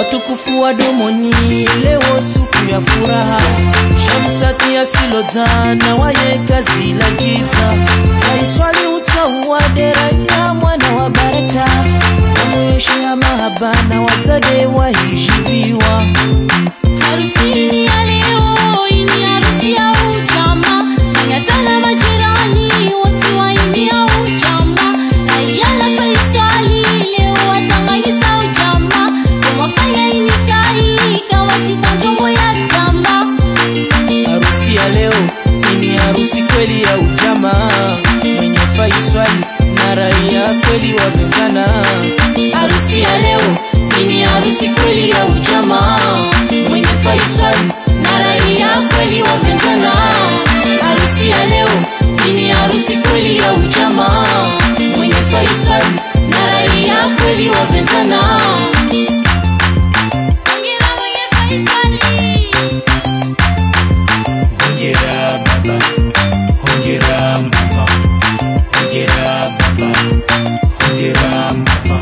utukufu wa domoni leo siku ya furaha shamsati asilozana waye kazi la kita faiswali utauwa deraya mwana wa baraka namweshi ya mahaba na watade wahishiviwa Harusini ya leo ini harusi ya uchama, manyatana majirani wote waimia uchama. Raia na Faisali leo watanganyisa uchama, kumwafanya inikai kawa sita njongo ya tamba. harusi ya leo ini harusi kweli ya ujamaa mwenye faiswali na raia kweli wavenzana Harusi ya leo ini harusi kweli ya ujamaa, mwenye Faisal na raia kweli wapenzana. Harusi ya leo ini harusi kweli ya ujamaa, mwenye Faisal na raia kweli wapenzana. Hongera mwenye Faisali. hongera baba hongera mama hongera baba hongera mama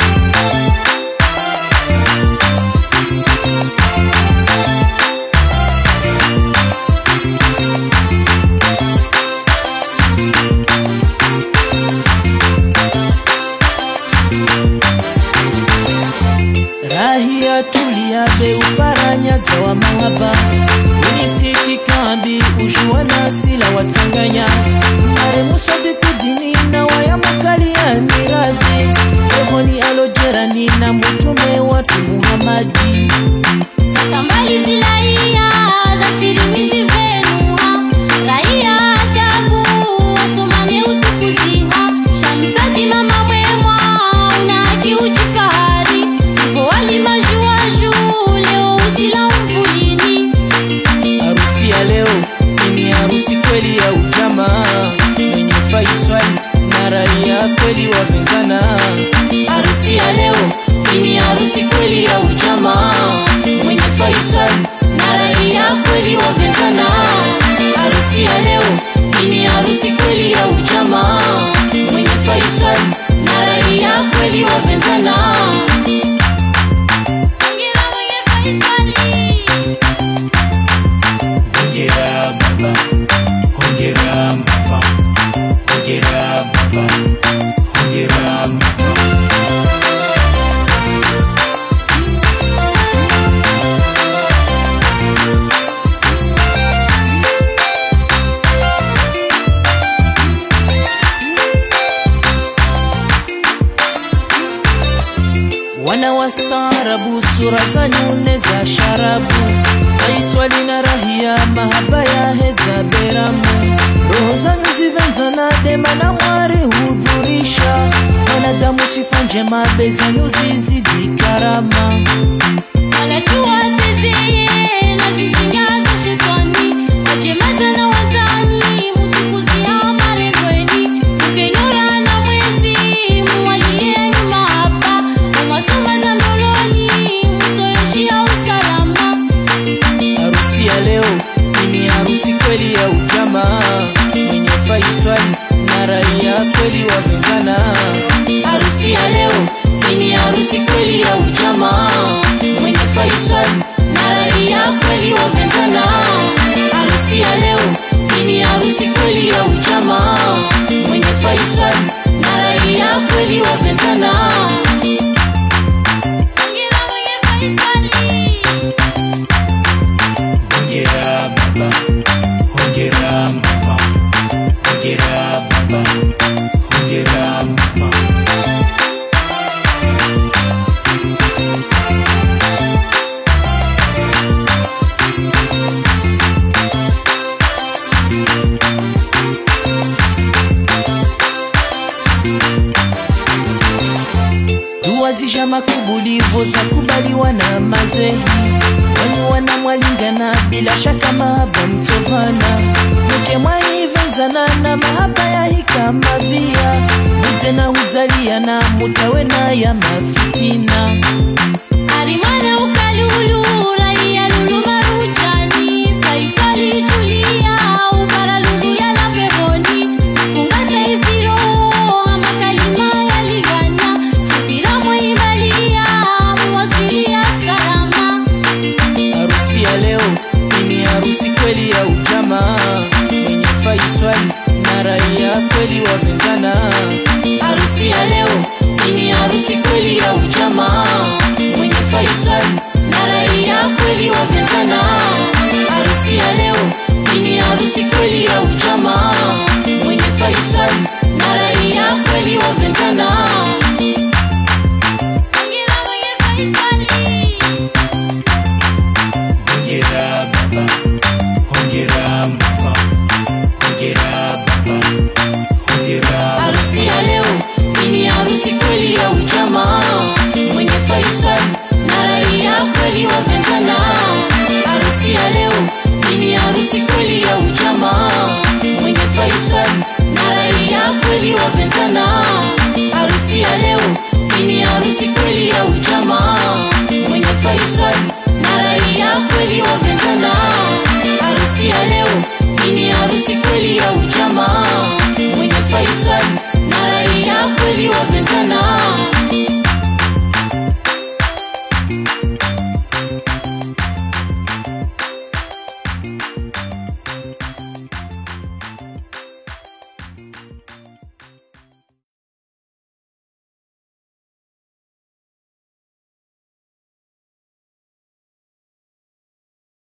rahia tulia be uparanyaza wa mahaba unisiti kambi ujua nasila watanganya aremuswadi kudini na wayamukalia miradi ehoni alojerani na mutume watu muhamadi Sakambali zilaia za sirimizi venuha raia adabu wasomane utukuziha shamsati mama mwemwa una haki ujifahari ivo walimajuaju leo usila mvulini harusi ya leo ini harusi kweli ya ujamaa mwenye faiswali na raia kweli wavenzana harusi ya leo ini harusi kweli ya ujamaa mwenye Faisal na raia kweli wapenzana harusi ya leo ini harusi kweli ya ujamaa mwenye Faisal na raia kweli wapenzana Hongera mwenye Faisali. hongera baba hongera mama hongera baba hongera mama wana wastaarabu sura za nyune za sharabu faiswali na rahia mahaba ya heza beramu roho zanyu zivenzana dema na mwari hudhurisha wanadamu sifa njema be zanyu zizidi karama wanajua teteye na zinjinga za shetani wajemaza na watani mutukuzia marengweni ukenyura na mwezi muwalie nyuma hapa umwasoma za ndoloni mutoyeshia usalama harusi ya leo ini harusi kweli ya ujamaa mwenye faiswali na raia kweli wavenzana harusi ya leo ini harusi kweli ya ujamaa mwenye Faisal na raia kweli wapenzana harusi ya leo ini harusi kweli ya ujamaa mwenye Faisal na raia kweli wapenzana Hongera mwenye Faisali. hongera baba hongera mama hongera baba hongera mama dua zisha makubulivo za kubaliwa na mazehi wani wana mwalingana bila shaka mahaba mtovana mke mwaivenzana na mahaba ya hikama via mutena huzalia na mutawe na ya mafitina Arimana ukalulu raia lulu marujani Faisali tulia ubara lulu ya la peponi Fungate iziro ama kalima ya ligana Subira mwaibalia muwasilia salama ya ujamaa mwenye Faisal na raia kweli wapenzana. Harusi ya leo hii ni harusi kweli ya ujamaa mwenye Faisal na raia kweli wapenzana. Hongera mwenye Faisali. Hongera baba, hongera mama, hongera baba, hongera harusi ya leo hii ni harusi kweli ya ujamaa mwenye Faisal na raia kweli wapenzana. Harusi ya leo hii ni harusi kweli ya ujamaa mwenye Faisal na raia kweli wapenzana. Harusi ya leo hii ni harusi kweli ya ujamaa mwenye Faisal na raia kweli wapenzana. Harusi ya leo hii ni harusi kweli ya ujamaa